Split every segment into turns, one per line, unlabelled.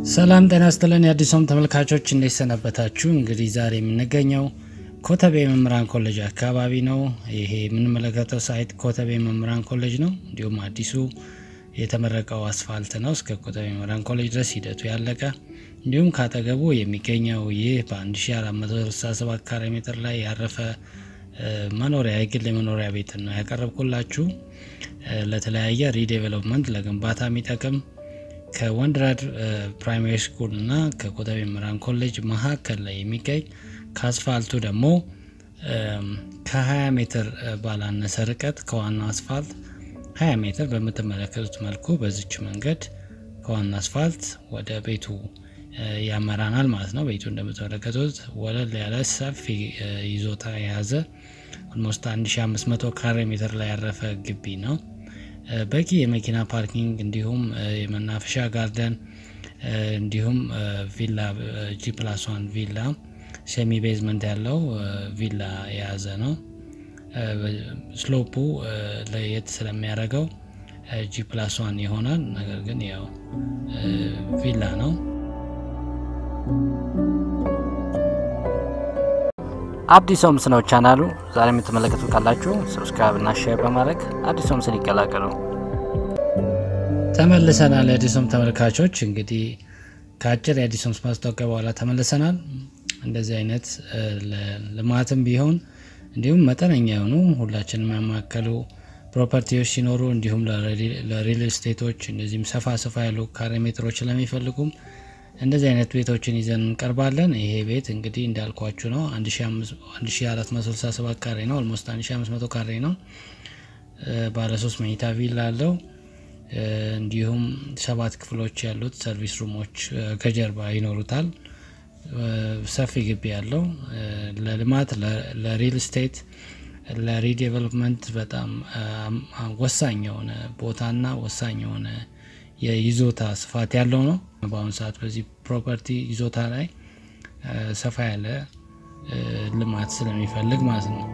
ሰላም ጤና ይስጥልን የአዲሶም ተመልካቾች እንዴት ሰነበታችሁ? እንግዲህ ዛሬ የምንገኘው ኮተቤ መምህራን ኮሌጅ አካባቢ ነው። ይሄ የምንመለከተው ሳይት ኮተቤ መምህራን ኮሌጅ ነው። እንዲሁም አዲሱ የተመረቀው አስፋልት ነው እስከ ኮተቤ መምህራን ኮሌጅ ድረስ ሂደቱ ያለቀ። እንዲሁም ካጠገቡ የሚገኘው ይህ በ1467 ካሬ ሜትር ላይ ያረፈ መኖሪያ የግል የመኖሪያ ቤት ነው ያቀረብኩላችሁ። ለተለያየ ሪዴቨሎፕመንት ለግንባታ የሚጠቅም ከወንድራድ ፕራይማሪ ስኩል እና ከኮተቤ መምህራን ኮሌጅ መካከል ላይ የሚገኝ ከአስፋልቱ ደግሞ ከ20 ሜትር ባላነሰ ርቀት ከዋናው አስፋልት 20 ሜትር በምትመለከቱት መልኩ በዚች መንገድ ከዋና አስፋልት ወደ ቤቱ ያመራናል ማለት ነው። ቤቱ እንደምትመለከቱት ወለል ያለ ሰፊ ይዞታ የያዘ ኦልሞስት 1500 ካሬ ሜትር ላይ ያረፈ ግቢ ነው። በቂ የመኪና ፓርኪንግ እንዲሁም የመናፈሻ ጋርደን እንዲሁም ቪላ ጂ ፕላስ ዋን ቪላ ሴሚ ቤዝመንት ያለው ቪላ የያዘ ነው። ስሎፑ ለየት ስለሚያደርገው ጂ ፕላስ ዋን ይሆናል። ነገር ግን ያው ቪላ ነው። አዲስ ሆምስ ነው ቻናሉ። ዛሬ የምትመለከቱ ካላችሁ ሰብስክራይብ እና ሼር በማድረግ አዲስ ሆምስን ይቀላቀሉ። ተመልሰናል። የአዲስ ሆምስ ተመልካቾች እንግዲህ ከአጭር የአዲስ ሆምስ ማስታወቂያ በኋላ ተመልሰናል። እንደዚህ አይነት ልማትም ቢሆን እንዲሁም መጠነኛ የሆኑ ሁላችንም ያማከሉ ፕሮፐርቲዎች ሲኖሩ እንዲሁም ለሪል ስቴቶች እንደዚህም ሰፋ ሰፋ ያሉ ካሬ ሜትሮች ለሚፈልጉም እንደዚህ አይነት ቤቶችን ይዘን እንቀርባለን። ይሄ ቤት እንግዲህ እንዳልኳችሁ ነው 1467 ካሬ ነው። ኦልሞስት 1500 ካሬ ነው። ባለ ሶስት መኝታ ቪላ አለው። እንዲሁም ሰባት ክፍሎች ያሉት ሰርቪስ ሩሞች ከጀርባ ይኖሩታል። ሰፊ ግቢ ያለው ለልማት ለሪል ስቴት ለሪዴቨሎፕመንት በጣም ወሳኝ የሆነ ቦታና ወሳኝ የሆነ የይዞታ ስፋት ያለው ነው። በአሁኑ ሰዓት በዚህ ፕሮፐርቲ ይዞታ ላይ ሰፋ ያለ ልማት ስለሚፈልግ ማለት ነው።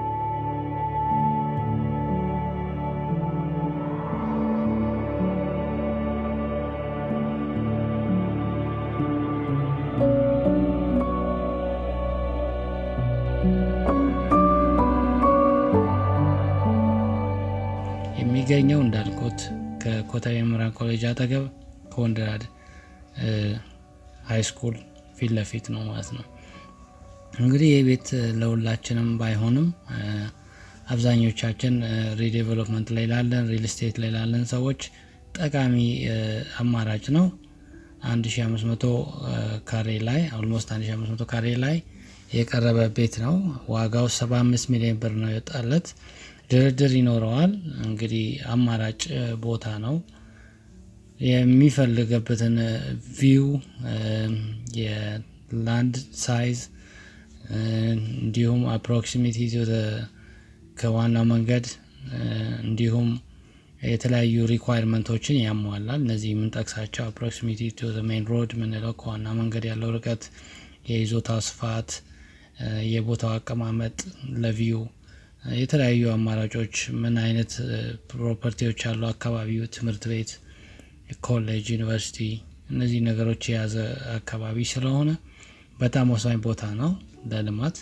የሚገኘው እንዳልኩት ከኮተቤ መምህራን ኮሌጅ አጠገብ ከወንድራድ ሃይ ስኩል ፊት ለፊት ነው ማለት ነው። እንግዲህ ይህ ቤት ለሁላችንም ባይሆንም አብዛኞቻችን ሪዴቨሎፕመንት ላይ ላለን ሪል ስቴት ላይ ላለን ሰዎች ጠቃሚ አማራጭ ነው። 1500 ካሬ ላይ ኦልሞስት 1500 ካሬ ላይ የቀረበ ቤት ነው። ዋጋው 75 ሚሊዮን ብር ነው የወጣለት። ድርድር ይኖረዋል። እንግዲህ አማራጭ ቦታ ነው። የሚፈልገበትን ቪው የላንድ ሳይዝ እንዲሁም አፕሮክሲሚቲ ከዋናው መንገድ እንዲሁም የተለያዩ ሪኳይርመንቶችን ያሟላል። እነዚህ የምንጠቅሳቸው አፕሮክሲሚቲ ቱ ሜን ሮድ የምንለው ከዋና መንገድ ያለው ርቀት፣ የይዞታው ስፋት፣ የቦታው አቀማመጥ ለቪው የተለያዩ አማራጮች ምን አይነት ፕሮፐርቲዎች ያሉ አካባቢው ትምህርት ቤት፣ ኮሌጅ፣ ዩኒቨርሲቲ እነዚህ ነገሮች የያዘ አካባቢ ስለሆነ በጣም ወሳኝ ቦታ ነው ለልማት።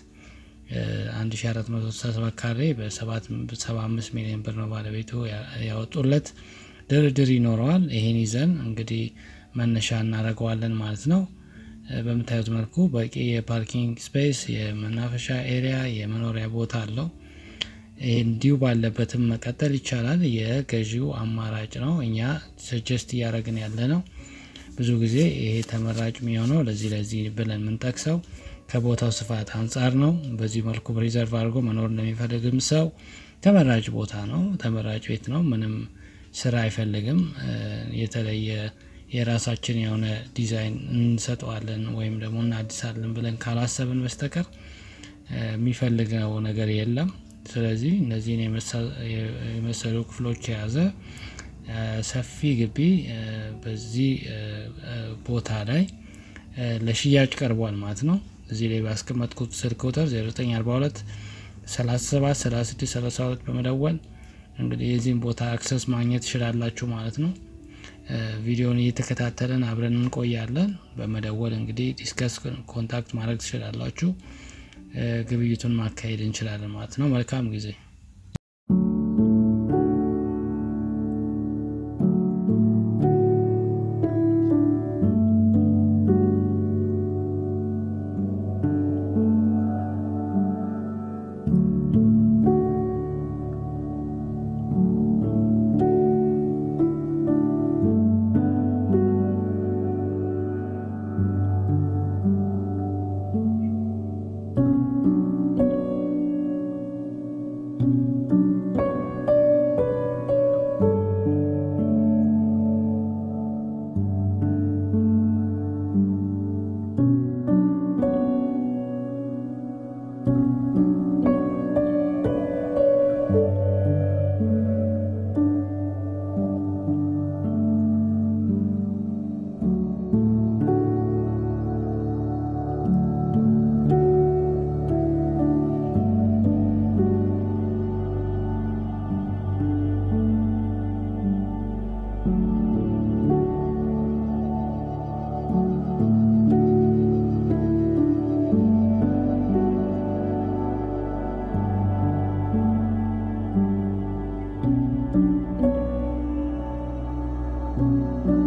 1467 ካሬ በ75 ሚሊዮን ብር ነው ባለቤቱ ያወጡለት። ድርድር ይኖረዋል። ይሄን ይዘን እንግዲህ መነሻ እናደርገዋለን ማለት ነው። በምታዩት መልኩ በቂ የፓርኪንግ ስፔስ፣ የመናፈሻ ኤሪያ፣ የመኖሪያ ቦታ አለው። እንዲሁ ባለበትም መቀጠል ይቻላል። የገዢው አማራጭ ነው። እኛ ሰጀስት እያደረግን ያለ ነው። ብዙ ጊዜ ይሄ ተመራጭ የሚሆነው ለዚህ ለዚህ ብለን የምንጠቅሰው ከቦታው ስፋት አንጻር ነው። በዚህ መልኩ ሪዘርቭ አድርጎ መኖር እንደሚፈልግም ሰው ተመራጭ ቦታ ነው። ተመራጭ ቤት ነው። ምንም ስራ አይፈልግም። የተለየ የራሳችን የሆነ ዲዛይን እንሰጠዋለን ወይም ደግሞ እናድሳለን ብለን ካላሰብን በስተቀር የሚፈልገው ነገር የለም። ስለዚህ እነዚህን የመሰሉ ክፍሎች የያዘ ሰፊ ግቢ በዚህ ቦታ ላይ ለሽያጭ ቀርቧል ማለት ነው። እዚህ ላይ ባስቀመጥኩት ስልክ ቁጥር 0942 37 36 32 በመደወል እንግዲህ የዚህን ቦታ አክሰስ ማግኘት ትችላላችሁ ማለት ነው። ቪዲዮን እየተከታተልን አብረን እንቆያለን። በመደወል እንግዲህ ዲስከስ ኮንታክት ማድረግ ትችላላችሁ። ግብይቱን ማካሄድ እንችላለን ማለት ነው። መልካም ጊዜ
ነው።